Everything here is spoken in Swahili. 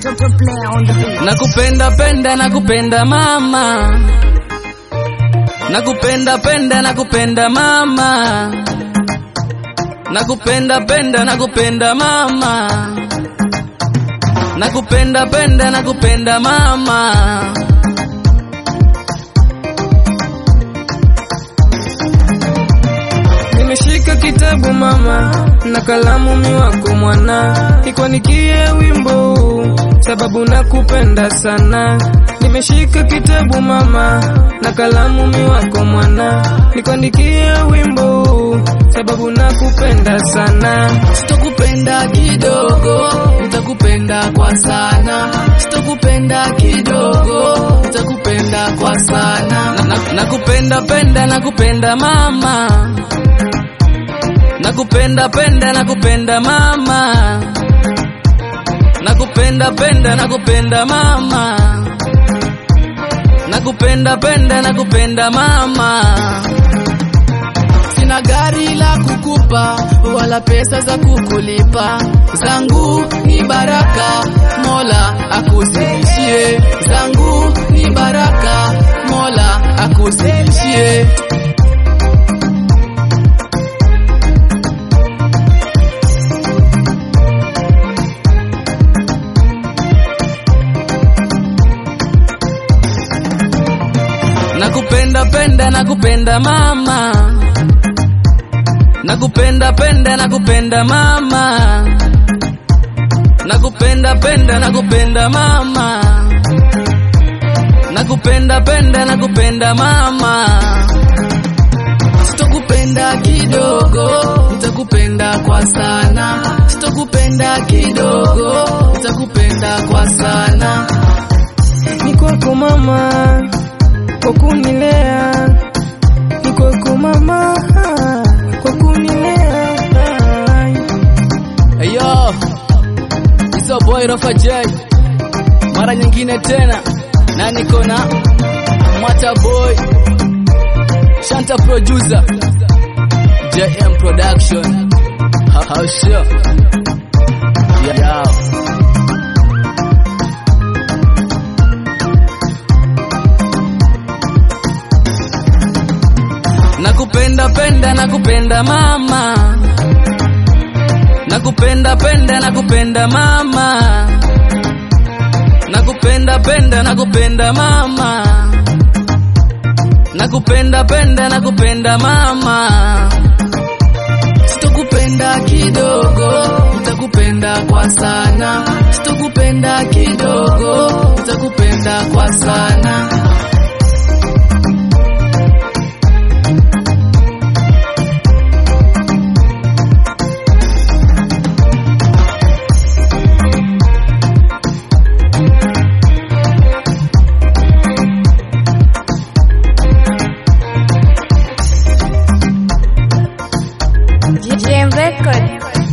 Super player on the beat. Nakupenda penda nakupenda mama Nakupenda penda nakupenda mama Nakupenda penda nakupenda mama Nakupenda penda nakupenda mama Nimeshika kitabu mama na kalamu miwako mwana, nikuandikie wimbo huu, sababu nakupenda sana. Nimeshika kitabu mama na kalamu miwako mwana, nikuandikie wimbo huu, sababu nakupenda sana. Sitokupenda kidogo nitakupenda kwa sana Sitokupenda kidogo nitakupenda kwa sana na, na, Nakupenda penda nakupenda mama Nakupenda penda nakupenda mama Nakupenda penda nakupenda mama Nakupenda penda nakupenda mama Sina gari la kukupa wala pesa za kukulipa, zangu ni baraka, Mola akuzidishie. Zangu ni baraka, Mola akuzidishie. Nakupenda penda nakupenda mama Nakupenda penda nakupenda mama Nakupenda penda nakupenda mama Nakupenda penda nakupenda mama Sitokupenda kidogo nitakupenda kwa sana Sitokupenda kidogo nitakupenda kwa sana Ni kwako mama, kwa kunilea, ni kwako mama, kwa kunilea. Hey yo, it's your boy Rafa J. Mara nyingine tena na niko na Mata Boy Shanta producer JM Production How, how sure yeah, yeah. Nakupenda penda nakupenda mama Nakupenda penda nakupenda mama Nakupenda penda nakupenda mama Nakupenda penda nakupenda mama Sitokupenda kidogo nitakupenda kwa sana Sitokupenda kidogo nitakupenda kwa sana GM Record.